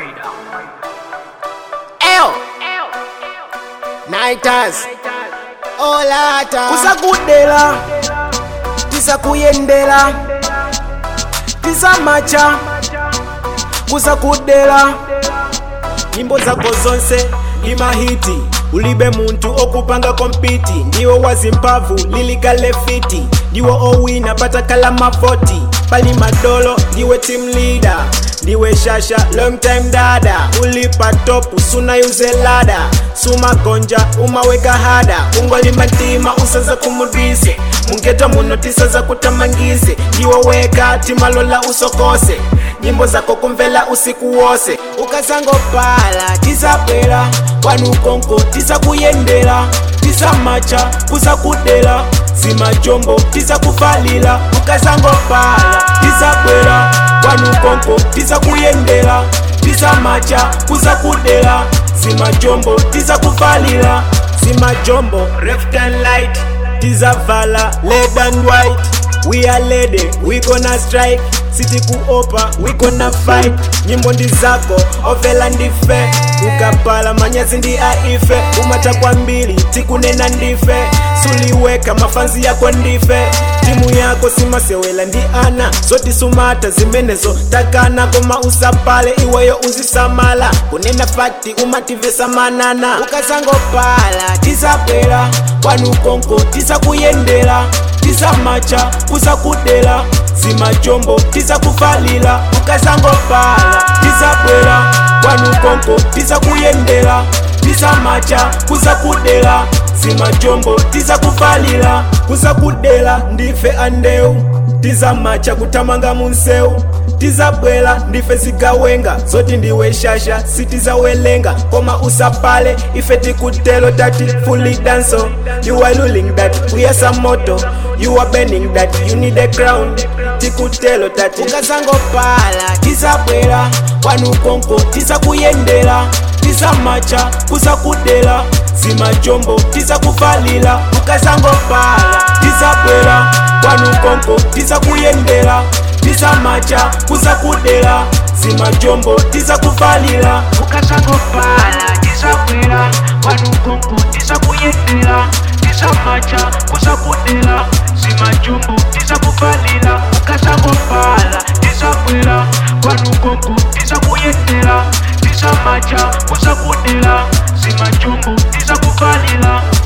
Eyo Nighters Olata kusakudela tisakuyendela tisamacha kusakudela nyimbo zako zonse imahiti ulibe muntu okupanga kompiti ndiwo wazimpavu lilikale fiti ndiwo owina patakala mavoti pali madolo ndiwe team leader ndiwe shasha long time dada ulipa topu sunayuze lada sumagonja umaweka hada ungolimba ntima usaza kumudwise mungeta muno tisaza kutamangise ndiwo weka timalola usokose nyimbo zako kumvela usiku wose ukazangopala tisabwera kwanukonko tisakuyendela tisamacha kusakudela zimajombo tisakufalila ukazangopala tisabwera kwanukonko tisakuyendela tisamacha kusakudela zimajombo tisakufalila zimajombo left and light tizavala red and white we are lady we gonna strike siti kuopa we gonna fight nyimbo ndi zako ovela ndife ukapala manyazi ndi aife umata kwambiri tikunena ndife suliweka mafanzi yako ndife timu yako simasewela ndi ana zoti sumata zimenezo takana koma usapale iweyo uzisamala kunena fakti umativesa manana ukazangopala tisabwera kwanukonko tisakuyendela tisamacha kusakudela zimajombo tisakufalila ukazangopala tisabwera kwanukonko tisakuyendela tisamacha kusakudela zimajombo tisakufalila kusakudela ndife andeu tizamacha kutamanga munseu tizabwela ndife zigawenga zoti ndiwe shasha sitizawelenga koma usapale ife tikutelo tati fully danso you are ruling that we are some moto you are bending that you need a crown tikutelo tati ukazangopala tizabwela kwanukonko tizakuyendela tizamacha kusakudela zimajombo tizakufalila ukazangopala tizabwela kwanukonko tizakuyendela tizamacha kusakudela zimajombo tizakufalila ukazangopala tizabwera kwanukonko tizakuyendela tizamacha kusakudela zimajombo tizakufalila ukazangopala tizabwera kwanukonko tizakuyendela tizamacha kusakudela zimajombo tizakufalila